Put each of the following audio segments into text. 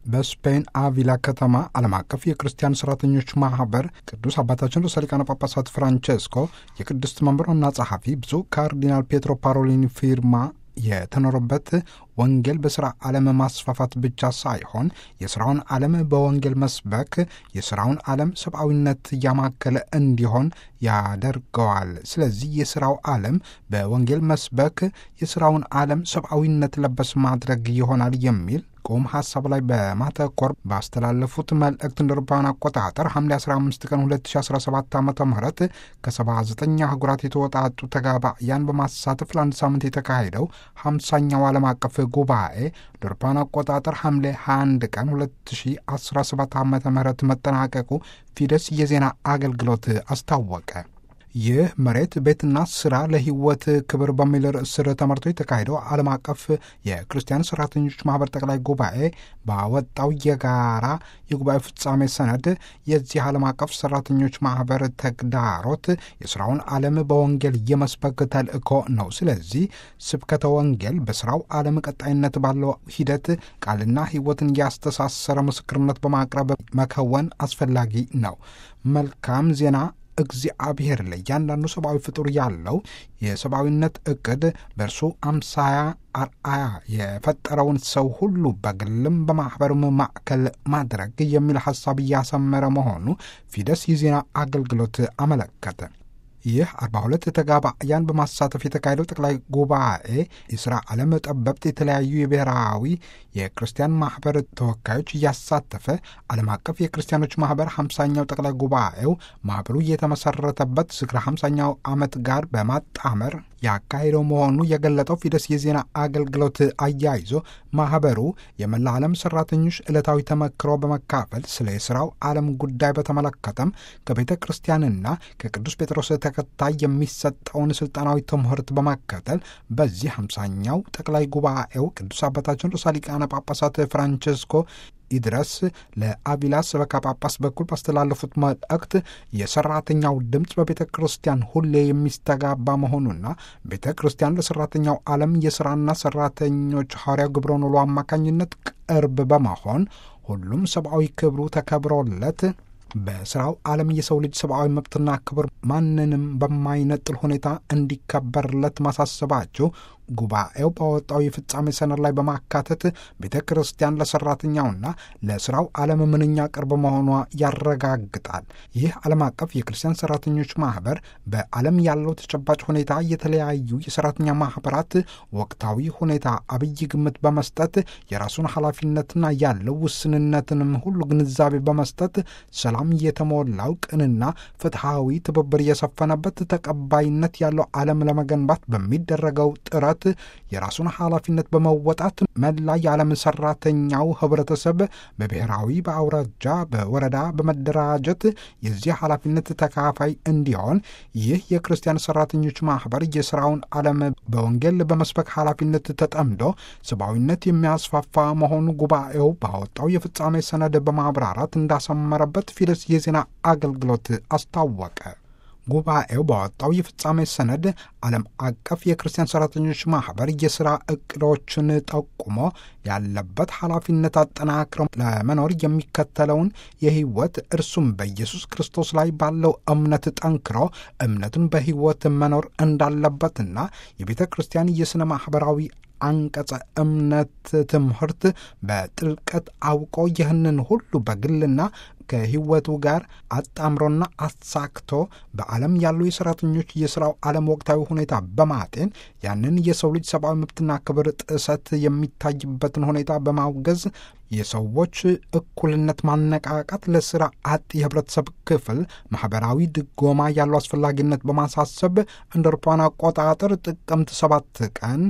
በስፔን አቪላ ከተማ ዓለም አቀፍ የክርስቲያን ሰራተኞች ማህበር ቅዱስ አባታችን ርዕሰ ሊቃነ ጳጳሳት ፍራንቼስኮ የቅድስት መንበር ዋና ጸሐፊ ብፁዕ ካርዲናል ፔትሮ ፓሮሊኒ ፊርማ የተኖረበት ወንጌል በሥራ ዓለም ማስፋፋት ብቻ ሳይሆን የሥራውን ዓለም በወንጌል መስበክ የሥራውን ዓለም ሰብአዊነት እያማከለ እንዲሆን ያደርገዋል። ስለዚህ የሥራው ዓለም በወንጌል መስበክ የሥራውን ዓለም ሰብአዊነት ለበስ ማድረግ ይሆናል የሚል ቁም ሐሳብ ላይ በማተኮር ባስተላለፉት መልእክት እንደ አውሮፓውያን አቆጣጠር ሐምሌ 15 ቀን 2017 ዓ ም ከ79 አህጉራት የተወጣጡ ተጋባያን በማሳተፍ ለአንድ ሳምንት የተካሄደው 50ኛው ዓለም አቀፍ ጉባኤ እንደ አውሮፓውያን አቆጣጠር ሐምሌ 21 ቀን 2017 ዓ ም መጠናቀቁ ፊደስ የዜና አገልግሎት አስታወቀ። ይህ መሬት ቤትና ስራ ለሕይወት ክብር በሚል ርዕስ ስር ተመርቶ የተካሄደው ዓለም አቀፍ የክርስቲያን ሰራተኞች ማህበር ጠቅላይ ጉባኤ ባወጣው የጋራ የጉባኤ ፍጻሜ ሰነድ የዚህ ዓለም አቀፍ ሰራተኞች ማህበር ተግዳሮት የስራውን ዓለም በወንጌል የመስበክ ተልእኮ ነው። ስለዚህ ስብከተ ወንጌል በስራው ዓለም ቀጣይነት ባለው ሂደት ቃልና ሕይወትን ያስተሳሰረ ምስክርነት በማቅረብ መከወን አስፈላጊ ነው። መልካም ዜና እግዚአብሔር ለእያንዳንዱ ሰብአዊ ፍጡር ያለው የሰብአዊነት እቅድ በእርሱ አምሳያ አርአያ የፈጠረውን ሰው ሁሉ በግልም በማኅበርም ማዕከል ማድረግ የሚል ሐሳብ እያሰመረ መሆኑ ፊደስ የዜና አገልግሎት አመለከተ። ይህ 42 ተጋባያን በማሳተፍ የተካሄደው ጠቅላይ ጉባኤ የሥራ ዓለም ጠበብት የተለያዩ የብሔራዊ የክርስቲያን ማኅበር ተወካዮች እያሳተፈ ዓለም አቀፍ የክርስቲያኖች ማኅበር 50ኛው ጠቅላይ ጉባኤው ማኅበሩ የተመሠረተበት ዝክረ 50ኛው ዓመት ጋር በማጣመር ያካሄደው መሆኑ የገለጠው ፊደስ የዜና አገልግሎት አያይዞ ማኅበሩ የመላ ዓለም ሠራተኞች ዕለታዊ ተመክሮ በመካፈል ስለ የሥራው ዓለም ጉዳይ በተመለከተም ከቤተ ክርስቲያንና ከቅዱስ ጴጥሮስ ተከታይ የሚሰጠውን ሥልጣናዊ ትምህርት በመከተል በዚህ ሃምሳኛው ጠቅላይ ጉባኤው ቅዱስ አባታችን ርዕሰ ሊቃነ ጳጳሳት ፍራንቼስኮ ይድረስ ለአቪላ ሰበካ ጳጳስ በኩል ባስተላለፉት መልእክት የሰራተኛው ድምፅ በቤተ ክርስቲያን ሁሌ የሚስተጋባ መሆኑና ቤተ ክርስቲያን ለሰራተኛው ዓለም የሥራና ሰራተኞች ሐዋርያው ግብረ ኖሎ አማካኝነት ቅርብ በመሆን ሁሉም ሰብአዊ ክብሩ ተከብሮለት በስራው ዓለም የሰው ልጅ ሰብአዊ መብትና ክብር ማንንም በማይነጥል ሁኔታ እንዲከበርለት ማሳሰባቸው ጉባኤው ባወጣው የፍጻሜ ሰነድ ላይ በማካተት ቤተ ክርስቲያን ለሰራተኛውና ለስራው ዓለም ምንኛ ቅርብ መሆኗ ያረጋግጣል። ይህ ዓለም አቀፍ የክርስቲያን ሰራተኞች ማህበር በዓለም ያለው ተጨባጭ ሁኔታ የተለያዩ የሰራተኛ ማህበራት ወቅታዊ ሁኔታ አብይ ግምት በመስጠት የራሱን ኃላፊነትና ያለው ውስንነትንም ሁሉ ግንዛቤ በመስጠት ሰላም የተሞላው ቅንና ፍትሐዊ ትብብር የሰፈነበት ተቀባይነት ያለው ዓለም ለመገንባት በሚደረገው ጥረት የራሱን ኃላፊነት በመወጣት መላ የዓለም ሰራተኛው ህብረተሰብ በብሔራዊ፣ በአውራጃ፣ በወረዳ በመደራጀት የዚህ ኃላፊነት ተካፋይ እንዲሆን ይህ የክርስቲያን ሰራተኞች ማህበር የስራውን ዓለም በወንጌል በመስበክ ኃላፊነት ተጠምዶ ሰብአዊነት የሚያስፋፋ መሆኑ ጉባኤው ባወጣው የፍጻሜ ሰነድ በማብራራት እንዳሰመረበት ፊደስ የዜና አገልግሎት አስታወቀ። ጉባኤው ባወጣው የፍጻሜ ሰነድ ዓለም አቀፍ የክርስቲያን ሰራተኞች ማህበር የሥራ እቅዶችን ጠቁሞ ያለበት ኃላፊነት አጠናክረው ለመኖር የሚከተለውን የህይወት እርሱም በኢየሱስ ክርስቶስ ላይ ባለው እምነት ጠንክሮ እምነቱን በህይወት መኖር እንዳለበትና የቤተ ክርስቲያን የሥነ ማኅበራዊ አንቀጸ እምነት ትምህርት በጥልቀት አውቆ ይህንን ሁሉ በግልና ከህይወቱ ጋር አጣምሮና አሳክቶ በዓለም ያሉ የሰራተኞች የሥራው ዓለም ወቅታዊ ሁኔታ በማጤን ያንን የሰው ልጅ ሰብአዊ መብትና ክብር ጥሰት የሚታይበትን ሁኔታ በማውገዝ የሰዎች እኩልነት ማነቃቃት ለሥራ አጥ የህብረተሰብ ክፍል ማኅበራዊ ድጎማ ያለው አስፈላጊነት በማሳሰብ እንደ አውሮፓውያን አቆጣጠር ጥቅምት 7 ቀን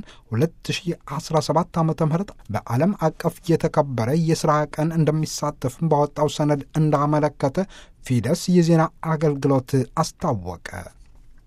2017 ዓ ም በዓለም አቀፍ የተከበረ የሥራ ቀን እንደሚሳተፍም ባወጣው ሰነድ እንዳመለከተ ፊደስ የዜና አገልግሎት አስታወቀ።